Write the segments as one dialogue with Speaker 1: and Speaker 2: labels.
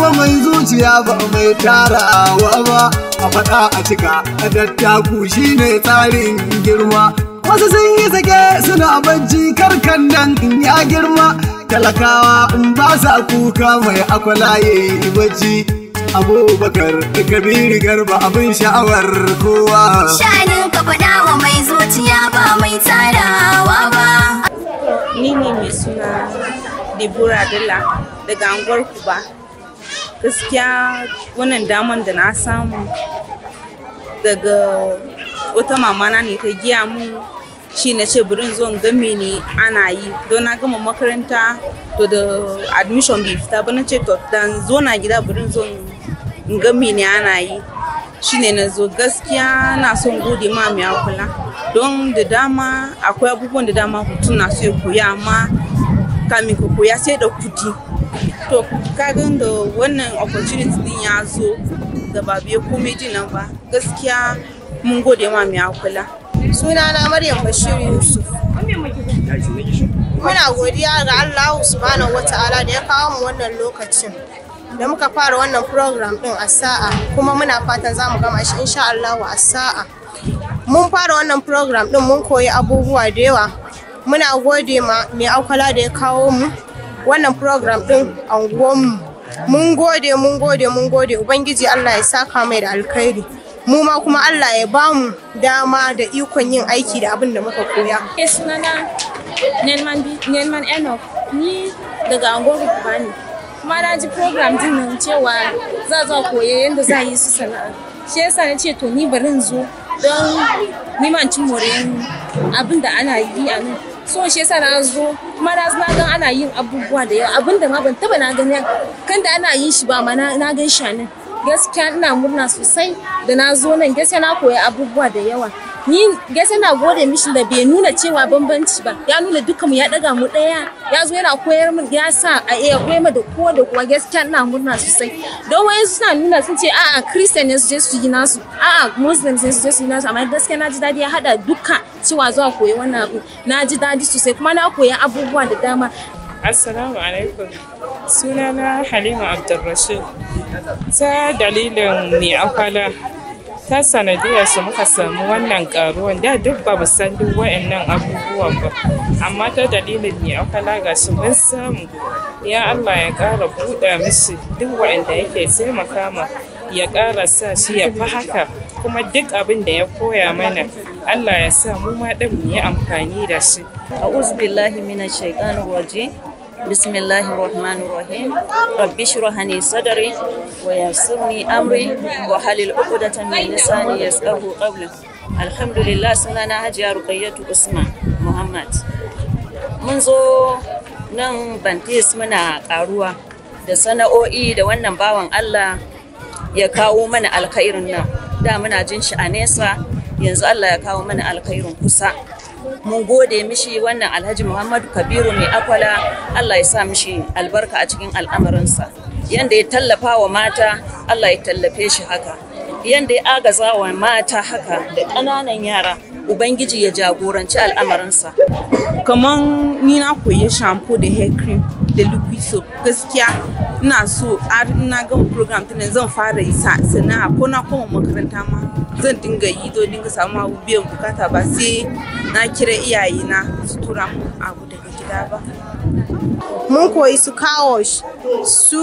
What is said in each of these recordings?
Speaker 1: wa mai zuciya ba mai tarawa ba a faɗa a cika a dattaku shine tsarin girma wasu sun yi sake suna bacci karkan nan in ya girma talakawa in ba sa kuka mai akwalaye bacci abubakar kabiru garba abin sha'awar kowa
Speaker 2: Shanin ka faɗa wa mai zuciya ba mai tsarawa ba.
Speaker 3: ni ne mai suna Deborah Dalla daga anguwar Kuba. Gaskiya wannan daman da na samu daga wata mamana ne ta giya mu shi na ce burin zo in ga ne ana yi don na gama makaranta to da admission bai fita ba na ce to dan zo na gida burin zo in ga ne ana yi shine na zo gaskiya na son gode ma mai kula don da dama akwai abubuwan da dama mutum na so ya koya amma kamin ka koya sai da kudi to kagan da wannan opportunity din ya zo da ba biya komai din nan ba gaskiya mun gode ma mai kula
Speaker 4: sunana Maryam Bashir Yusuf. Muna godiya ga Allah subhanahu wa ta'ala da ya kawo mu wannan lokacin. Da muka fara wannan program din a sa'a kuma muna fatan za mu gama shi insha Allah a sa'a. Mun fara wannan program din mun koyi abubuwa da yawa. Muna gode ma mai aukala da ya kawo mu wannan program din a mu. Mun gode, mun gode, mun gode. Ubangiji Allah ya saka mai da alkhairi. mu ma kuma Allah ya ba mu dama da ikon yin aiki da abin da muka koya.
Speaker 5: Ke sunana Nelman Bi- Nelman Enoch ni daga angon Rukuba ne. Kuma na ji program din nan cewa za zo koya yadda za a yi su sana'a. Shi yasa na ce to ni bari in zo don niman cin moriyar abin da ana yi a nan. So shi yasa na zo kuma na zo na gan ana yin abubuwa da yawa abin da ma ban taba na gani kan da ana yin shi ba ma na na gan shi a nan. gaskiya ina murna sosai da na zo nan gaskiya na koyi abubuwa da yawa ni gaskiya na gode mishi da bai nuna cewa bambanci ba ya nuna dukkan mu ya daga mu daya ya zo yana koyar min ya sa a iya koyar mu da kowa da kowa gaskiya ina murna sosai don wayan suna nuna sun ce a'a christian ne su je su yi nasu a'a muslims ne su je su yi nasu amma gaskiya na ji dadi ya hada duka cewa zuwa koyi wannan abu na ji dadi sosai kuma na koyi abubuwa da dama
Speaker 3: Assalamu alaikum. Sunana Halima Abdulrashid. Ta dalilin mai akwala ta sanadiyar su muka samu wannan karuwan da duk ba mu san duk wa'annan abubuwan ba amma ta dalilin mai akwala ga su mun samu ya Allah ya ƙara buɗa musu duk wa'anda yake taimaka ma ya ƙara sa shi ya fi haka kuma duk abin da ya koya mana Allah ya sa mu ma ɗin mu yi amfani da shi
Speaker 6: أعوذ بالله من الشيطان الرجيم بسم الله الرحمن الرحيم رب اشرح لي صدري ويسر لي أمري وحلل عقدة من لساني يفقه قولي الحمد لله سنانا هجيا رقية عثمان محمد mun zo nan bantis muna karuwa da sana'o'i da wannan bawan Allah ya kawo mana alkhairin nan da muna jin shi a nesa yanzu Allah ya kawo mana alkhairin kusa mun gode mishi wannan alhaji muhammadu kabiru mai akwala Allah ya sa mishi albarka a cikin al'amarinsa yanda ya tallafa wa mata Allah ya tallafe shi haka yanda ya agaza wa mata haka da ƙananan yara ubangiji ya jagoranci al'amarinsa
Speaker 3: kamar ni na koyi shampoo da hair cream da liquid soap gaskiya ina so har na gama program tunan zan fara yi sa sana'a ko na koma makaranta ma zan dinga yi don dinga samu abu biyan bukata ba sai na kira iyayena su tura mu abu daga gida ba
Speaker 4: Mun koyi su kawosh, su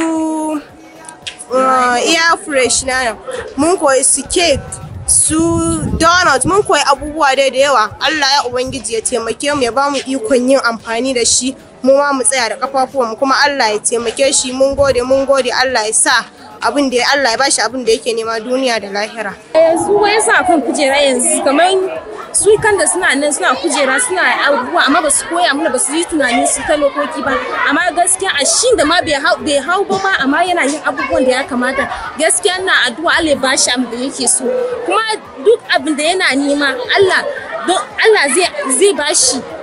Speaker 4: uh, air fresh na mun koyi su cake, su donut, mun koyi abubuwa dai da yawa. Allah ya Ubangiji ya taimake mu ya ba mu ikon yin amfani da shi. Mu ma mu tsaya da kafafuwanmu kuma Allah ya taimake shi mun gode mun gode Allah ya sa abin da Allah ya bashi abin da yake nema duniya da lahira.
Speaker 5: yanzu wai suna kan kujera yanzu kamar su kan da suna nan suna kujera suna abubuwa amma ba su koya mana ba su yi tunanin su ta lokoki ba amma gaskiya a shi da ma bai hau bai hau ba ma amma yana yin abubuwan da ya kamata gaskiya na addu'a Allah ya bashi abin da yake so kuma duk abin da yana nema Allah don Allah zai zai bashi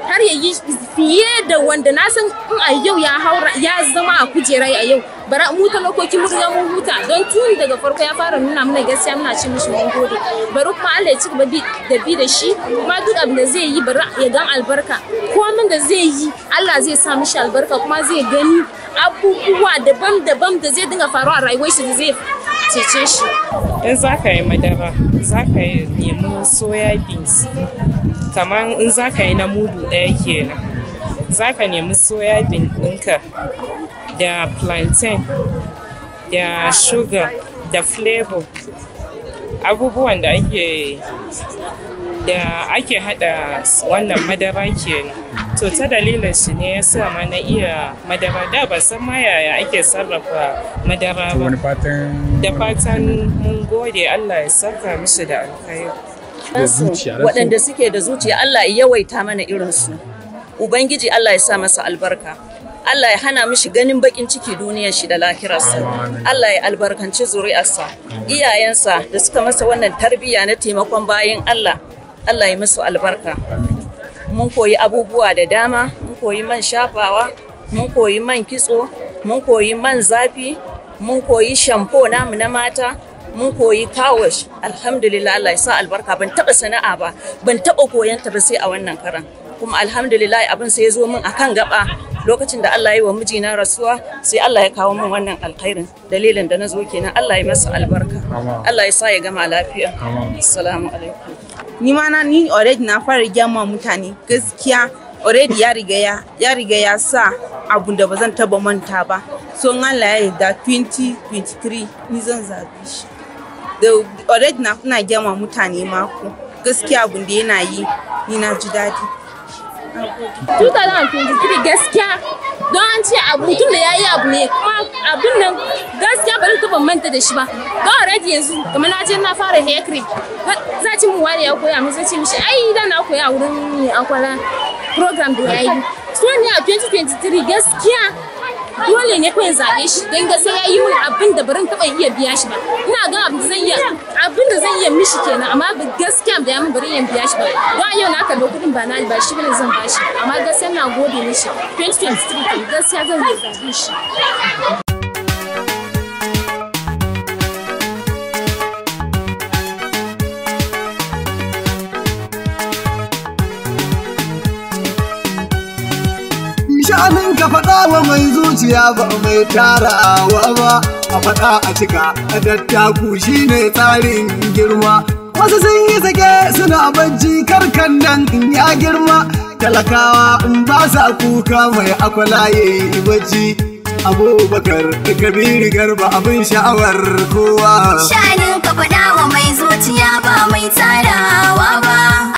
Speaker 5: har ya yi fiye da wanda na san in a yau ya haura ya zama a kujera a yau bara mu talakoki mun riga mun huta don tun daga farko ya fara nuna mana gaskiya muna ce mishi mun gode bari kuma Allah ya ci gaba da bi da shi kuma duk abin da zai yi bari ya gan albarka komin da zai yi Allah zai sa mishi albarka kuma zai gani abubuwa daban-daban da zai dinga faruwa a rayuwar shi da zai cece shi
Speaker 7: in za ka yi madara za ka yi nemi soya beans kamar in za ka yi na mudu ɗaya kenan za ka nemi soya bean ɗinka da plantain da sugar da flavor abubuwan da ake da ake hada wannan madara kenan to ta dalilin shi ne ya sa ma na iya madara da ba san ma yaya ake sarrafa madara ba
Speaker 8: wani fatan
Speaker 7: da fatan mun gode Allah ya saka mishi da alkhairi
Speaker 8: da zuciya da
Speaker 6: waɗanda suke da zuciya Allah ya yawaita mana irinsu ubangiji Allah ya sa masa albarka Allah ya hana mishi ganin bakin ciki duniyar shi da lahirarsa Allah ya albarkanci zuri'arsa iyayensa da suka masa wannan tarbiyya na taimakon bayan Allah Allah ya musu albarka mun koyi abubuwa da dama mun koyi man shafawa mun koyi man kitso mun koyi man zafi mun koyi shampo namu na mata mun koyi kawash alhamdulillah Allah ya sa albarka ban taba sana'a ba ban taba koyan ta ba sai a wannan karan kuma alhamdulillah abin sai ya zo min akan gaba lokacin da Allah ya yi wa mijina rasuwa sai Allah ya kawo min wannan alkhairin dalilin da na zo kenan Allah ya masa albarka Allah ya sa ya gama lafiya assalamu alaikum
Speaker 3: ni ma na ni already na fara gyama mutane gaskiya already ya riga ya ya riga ya sa abun da ba zan taba manta ba so in Allah ya yarda 2023 ni zan zabi shi da already na kuna gyama mutane mako gaskiya abun da yana yi ni na ji daɗi
Speaker 5: 2023 gaskiya don an ce abu mutum da ya yi abu ne kuma abin nan gaskiya bari ta manta da shi ba ga already yanzu kamar na je na fara hair cream za ci mu wani ya koya min sai ce mishi ai da na koya a wurin mai akwala program da ya yi so ne a 2023 gaskiya dole ne kawai zaɓe shi don gaskiya ya yi min abin da barin taɓa iya biya shi ba ina ga abin da zan iya abin da zan iya mishi kenan amma gaskiya da ya min bari iya biya shi ba don yau na karɓi kuɗin ba na ba shi bane zan ba shi amma gaskiya na gode mishi 2023 gaskiya zan zaɓe shi
Speaker 1: sha'anin ka faɗa wa mai zuciya ba mai tarawa ba a faɗa a cika a dattaku shine tsarin girma wasu sun yi sake suna bacci karkan nan ya girma talakawa in ba sa kuka mai akwalaye bacci abubakar kabiru garba abin sha'awar kowa
Speaker 2: Sha'ani